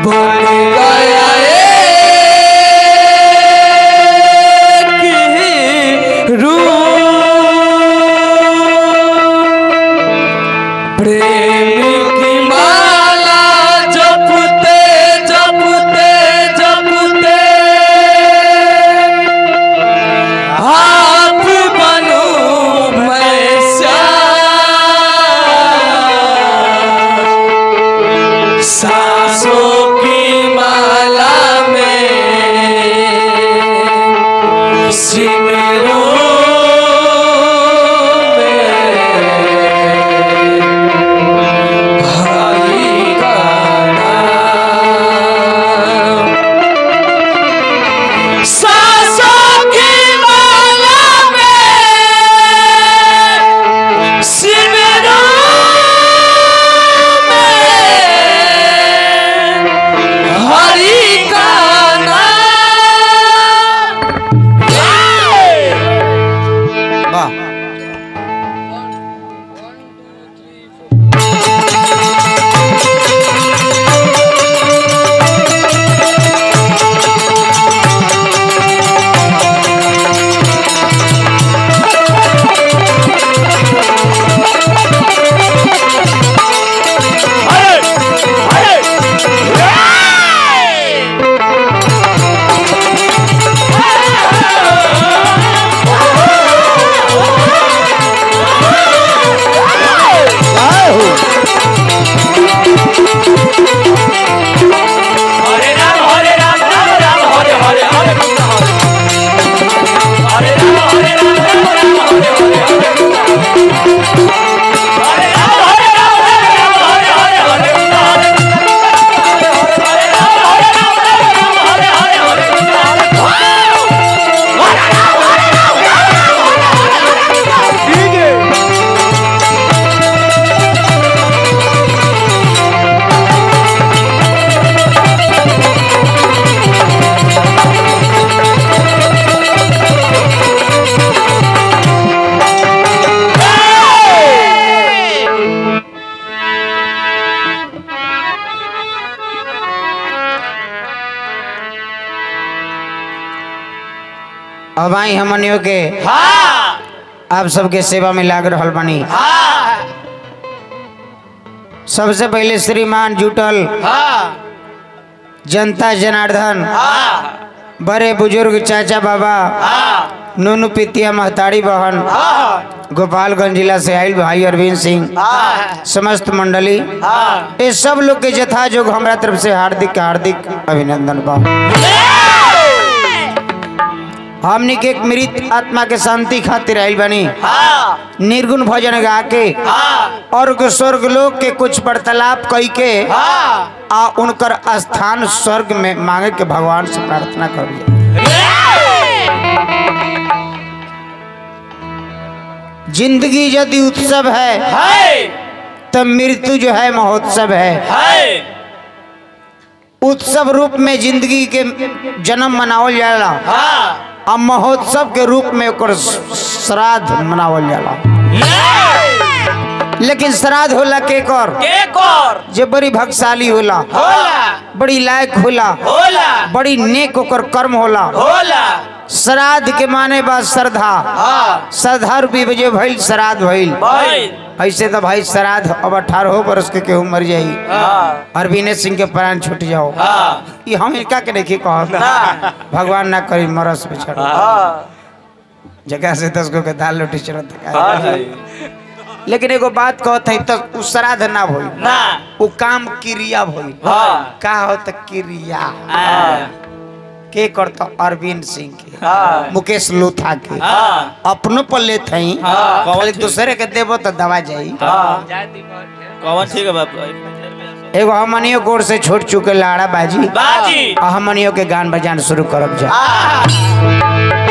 बन गया एक रूप प्रेम की माला जपते जपते जपते आप बनो मैं श्याम सांसों की माला में सिमरों में हरि का नाम सांसों की माला में सिमरों में हरि का नाम वाह हरे राम हरे राम राम राम हरे हरे हरे कृष्ण हरे हरे राम हरे राम राम राम हरे हरे हरे कृष्ण हरे राम हरे राम राम राम हरे हरे हरे कृष्ण हरे हरे राम हरे राम राम राम हरे हरे हरे कृष्ण हरे राम हरे राम राम राम हरे हरे अब आई हमनियों के हाँ आप सबके सेवा में लाग रहल बनी हाँ सबसे पहले श्रीमान जुटल हाँ जनता जनार्दन हाँ बड़े बुजुर्ग चाचा बाबा हाँ नूनू पितिया महताड़ी बहन हाँ गोपालगंज जिला से आयल भाई अरविंद सिंह हाँ समस्त मंडली हाँ ये सब लोग के जथा जोग हमरा तरफ से हार्दिक हार्दिक अभिनंदन बा हमनी के एक मृत आत्मा के शांति खातिर आयल बनी हाँ निर्गुण भजन गा के हाँ और के स्वर्ग लोक के कुछ वार्तालाप कई के हाँ आ उनकर स्थान स्वर्ग में मांगे के भगवान से प्रार्थना करिए जिंदगी यदि उत्सव है है तो मृत्यु जो है महोत्सव है है उत्सव रूप में जिंदगी के जन्म मनावल जाला हाँ आ महोत्सव के रूप में ओकर श्राद्ध मनावल जाला लेकिन श्राद्ध होला के कर एक और जे बड़ी भक्तशाली होला होला बड़ी लायक होला होला बड़ी नेक ओकर कर्म होला होला श्राद्ध के माने बा श्रद्धा हाँ श्रद्धा रूपी वजह भइल श्राद्ध भइल भाई ऐसे तो भाई श्राद्ध अब अठारह बरस के केहू मर जाई हाँ अरविंद सिंह के प्राण छूट जाओ हाँ ये हम इनका के देखी कह ना। भगवान ना करी मरस पे चढ़ो हाँ जगह से दस गो के दाल रोटी चढ़त हाँ भाई लेकिन एगो बात कहत है तो उ श्राद्ध ना भइल ना उ काम क्रिया भइल हाँ का हो तो क्रिया हाँ के करता अरविंद सिंह के हाँ मुकेश लोथा के हाँ अपनों पर लेत हई हाँ। खाली दूसरे के देबो तो दवा जाई हाँ कौन ठीक है बाप एगो हमनियो गोर से छोड़ चुके लाड़ा बाजी बाजी आ हमनियो के गान बजान शुरू करब जा हाँ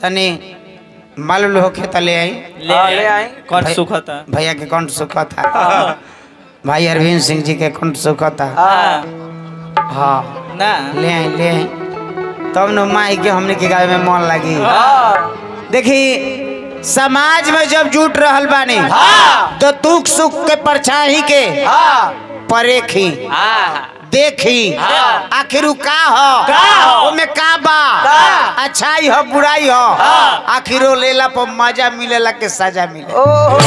तनी मालूम होखे त ले आई ले हाँ, ले आई। कौन भाई- सुखा था भैया के कंठ सुखा था भाई अरविंद सिंह जी के कंठ सुखा था हाँ हाँ ना ले आई ले आई तब न माई के हमने के गावे में मन लगी हाँ देखी समाज में जब जुट रहल बानी हाँ तो दुख सुख के परछाई के हाँ परेखी हाँ देखी हाँ। आखिर उ का हो का हो? ओमे का बा का? अच्छाई हो बुराई हो हाँ। आखिर वो लेला पर मजा मिलेला के सजा मिले ओहो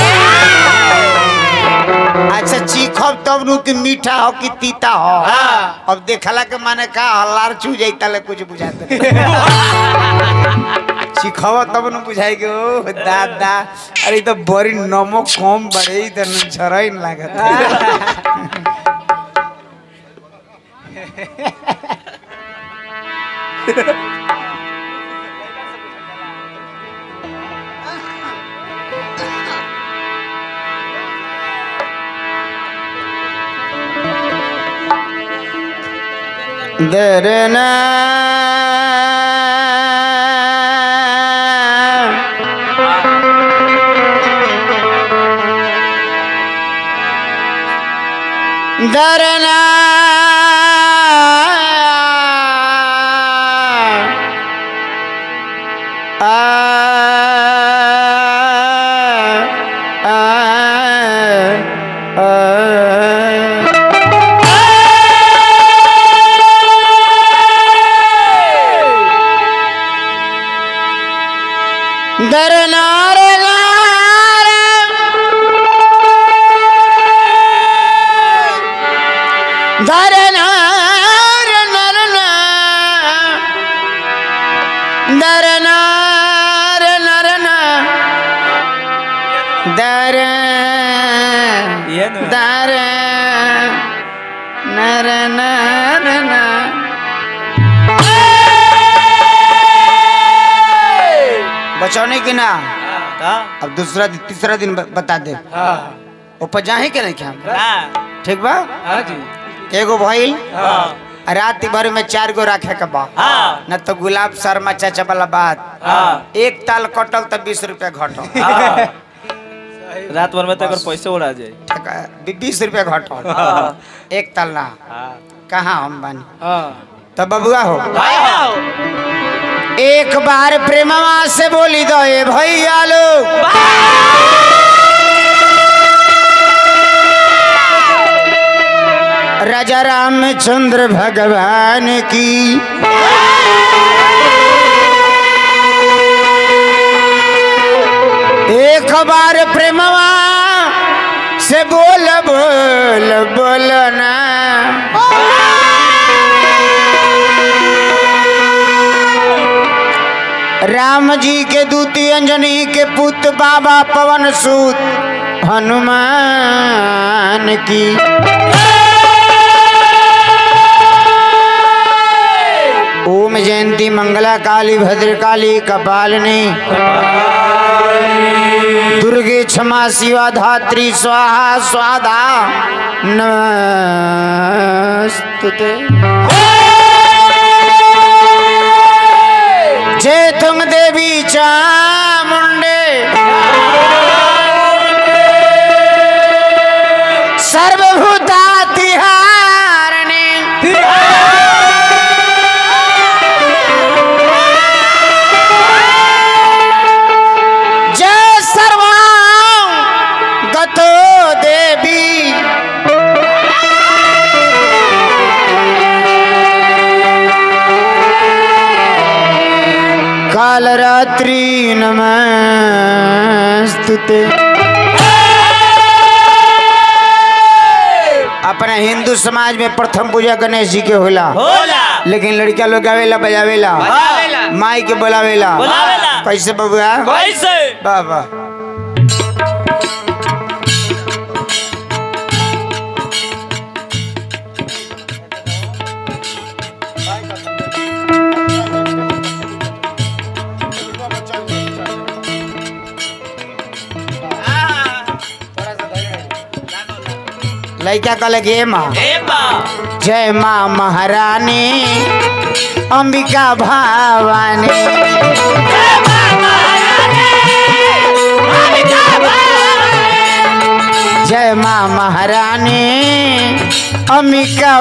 अच्छा चीखब तब नु कि मीठा हो कि तीता हो हाँ। अब देखला के माने का हल्लार चू जाई तले कुछ बुझाते चीखब तब नु बुझाई के ओ दादा अरे ई तो बड़ी नमक कम बड़े ई तो झरई न लागत दरना दरना आ आ आ दरनार गार दरनार नरना दरनार नरना दर ये नु दर नर नरना बचौने की ना ता अब दूसरा दिन तीसरा दिन ब- बता दे हाँ ऊपर जाहे के नहीं क्या ना ठीक बा हाँ जी एगो भइल हाँ रात भर में चार गो रखे के बा हाँ न तो गुलाब शर्मा चाचा वाला बात हाँ एक ताल कटल तो बीस रुपया घटल हाँ। रात भर में तो अगर पैसे उड़ा जाए ठीक है, बी- बीस रुपया घटल एक ताल ना कहाँ हम बानी हाँ तो बबुआ हो हाँ एक बार प्रेमवा से बोली दो ए भैया लोग राजा रामचंद्र भगवान की एक बार प्रेमवा से बोल बोल बोलना राम जी के दूती अंजनी के पुत्र बाबा पवन सूत हनुमान की ओम जयंती मंगला काली भद्रकाली कपालिनी दुर्गे क्षमा शिवा धात्री स्वाहा स्वादा नमस्तुते जय तुंग देवी चामुंडे सर्वभूता तिहारणी जय सर्वा गतो देवी कालरात्रि नमस्तुते अपना हिंदू समाज में प्रथम पूजा गणेश जी के होला होला लेकिन लड़का लोग गावेला बजावेला बजावेला। माई के बोलावेला बोलावेला। कैसे बबुआ कैसे वाह वाह लड़का कहले गे माँ ए बा जय माँ महारानी अंबिका भवानी ए बा जय माँ महारानी अम्बिका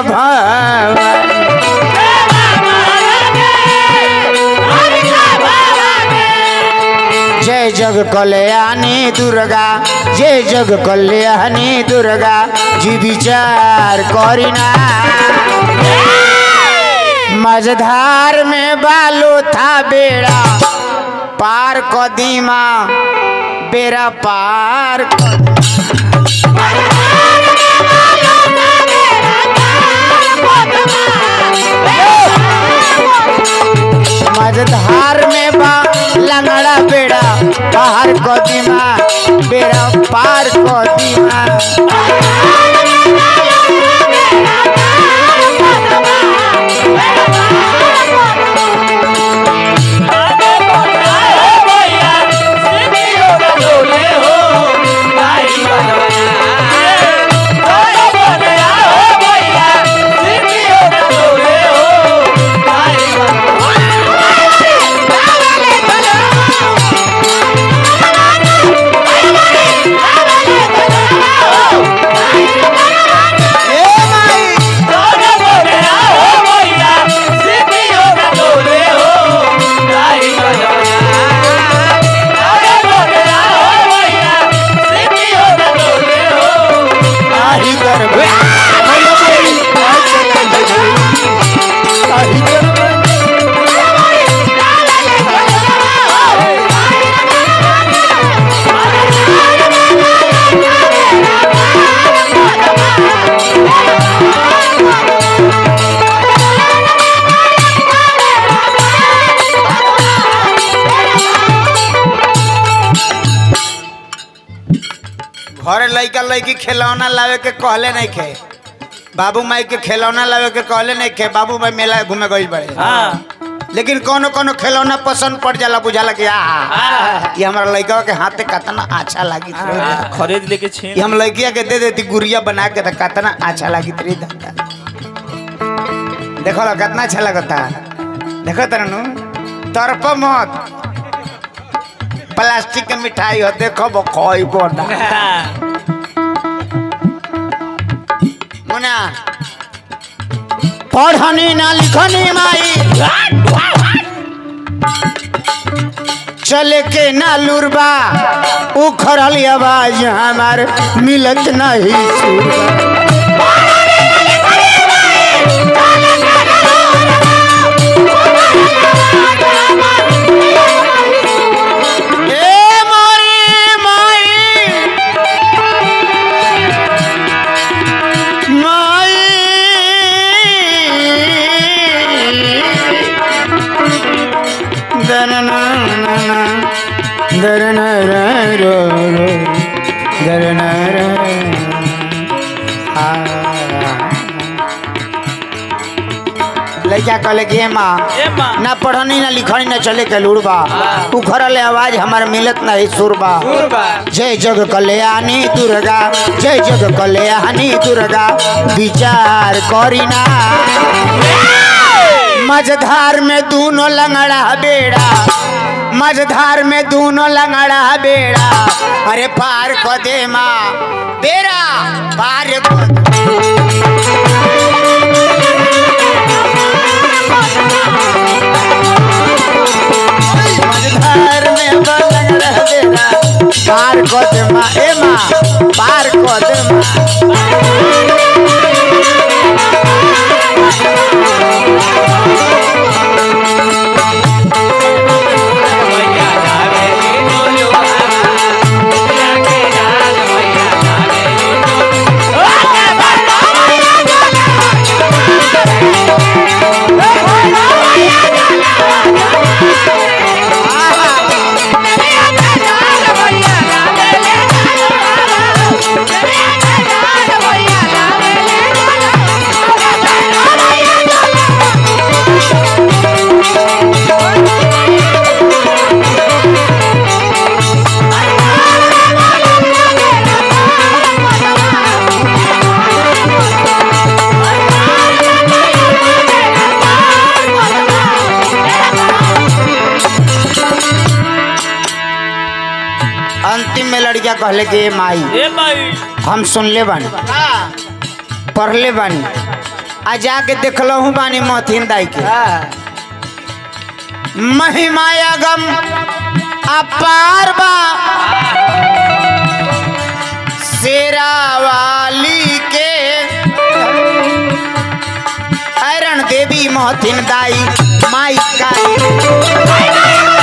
भवानी जय जग कल्याणी दुर्गा जय जग कल्याणी दुर्गा जी विचार करीना मझधार में बालो था बेड़ा पार कदीमा बेड़ा पार क- मझधार में बा लंगड़ा बेड़ा पार कदीमा बेड़ा पार कदीमा ए माई आही दरबे आही दरबे घर लइका लइकी खिलौना लावे के कहले नहीं खे बाबू माई के खिलौना लावे के कहले नहीं खे बाबू माई मेला घूमे गई बड़े हाँ लेकिन कोनो कोनो खिलौना पसंद पड़ जाला बुझाला कि आ ये हमारा लइका के हाथ कितना अच्छा लागी हाँ, खरीद लेके छीन ये हम लड़किया के दे देती गुड़िया बना के तो कितना अच्छा लगी तेरी दादा देखो लो कितना अच्छा लगता देखो तरनु तरप मत प्लास्टिक के मिठाई हो देखो वो खोई बोना मुना पढ़नी ना लिखनी माई चले के ना लुरबा उखड़ल आवाज हमार मिलत नहीं सुरबा ए मोरी माई माई दरनना दरनरा रो रो दरनरा आ लइका कहले कि ए माँ ए माँ ना पढ़नी ना लिखनी ना चले के लुड़बा उखड़ल आवाज हमार मिलत नहीं सुरबा जय जग कल्याणी दुर्गा जय जग कल्याणी दुर्गा विचार करीना मझधार में दोनों लंगड़ा बेड़ा मझधार में दोनों लंगड़ा बेड़ा अरे पार को दे माँ बेड़ा पार को दे। मझधार में बलंग रह देना पार को दे माँ ए माँ पार को दे माँ Yeah. अंतिम में लड़किया कहले कि ए माई ए माई हम सुनले बानी पढ़ले बानी आ जाके देखलहू बानी मथिन दाई के महिमाया गम अपार बा शेरा वाली के ऐरण देवी महथिन दाई माई काली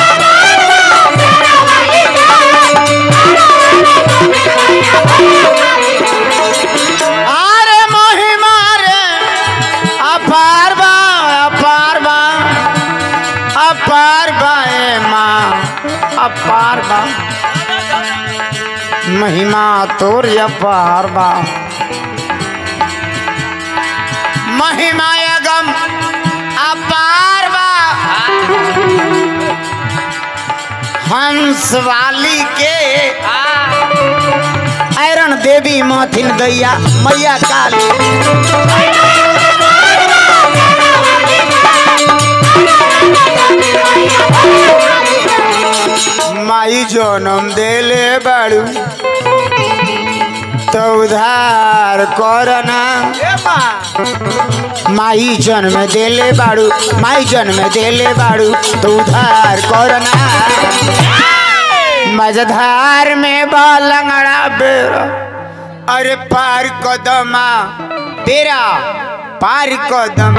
आरे महिमा रे अपार बा अपार बा अपार बा ए माँ अपार बा महिमा तोर अपार बा महिमा गम अपार बा हंस वाली के ऐरण देवी माथिन दैया मैया काली माई जनम देले बाड़ू तो उधार करना माई जन्म देले बाड़ू माई जन्म देले बाड़ू तो उधार करना मझधार में बालंगड़ा बेरा अरे पार कदमा बेरा पार कदम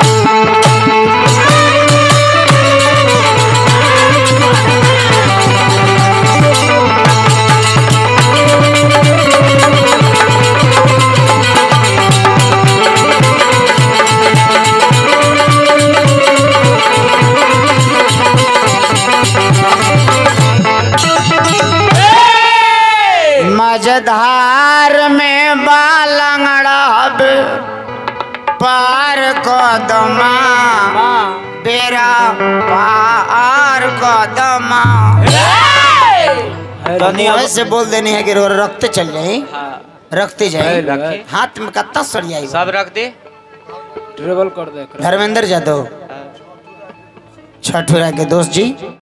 मझधार में बालंगड़ा बे पार कदमा बेरा पार कदमा तनी अब मुंह से बोल देनी है कि रो रखते चल जाए हाँ, रखते जाए ए, रखे। हाथ में कत्ता सड़ियाई सब रख दे ट्रेवल कर दे धर्मेंद्र यादव छठुरा के दोस्त जी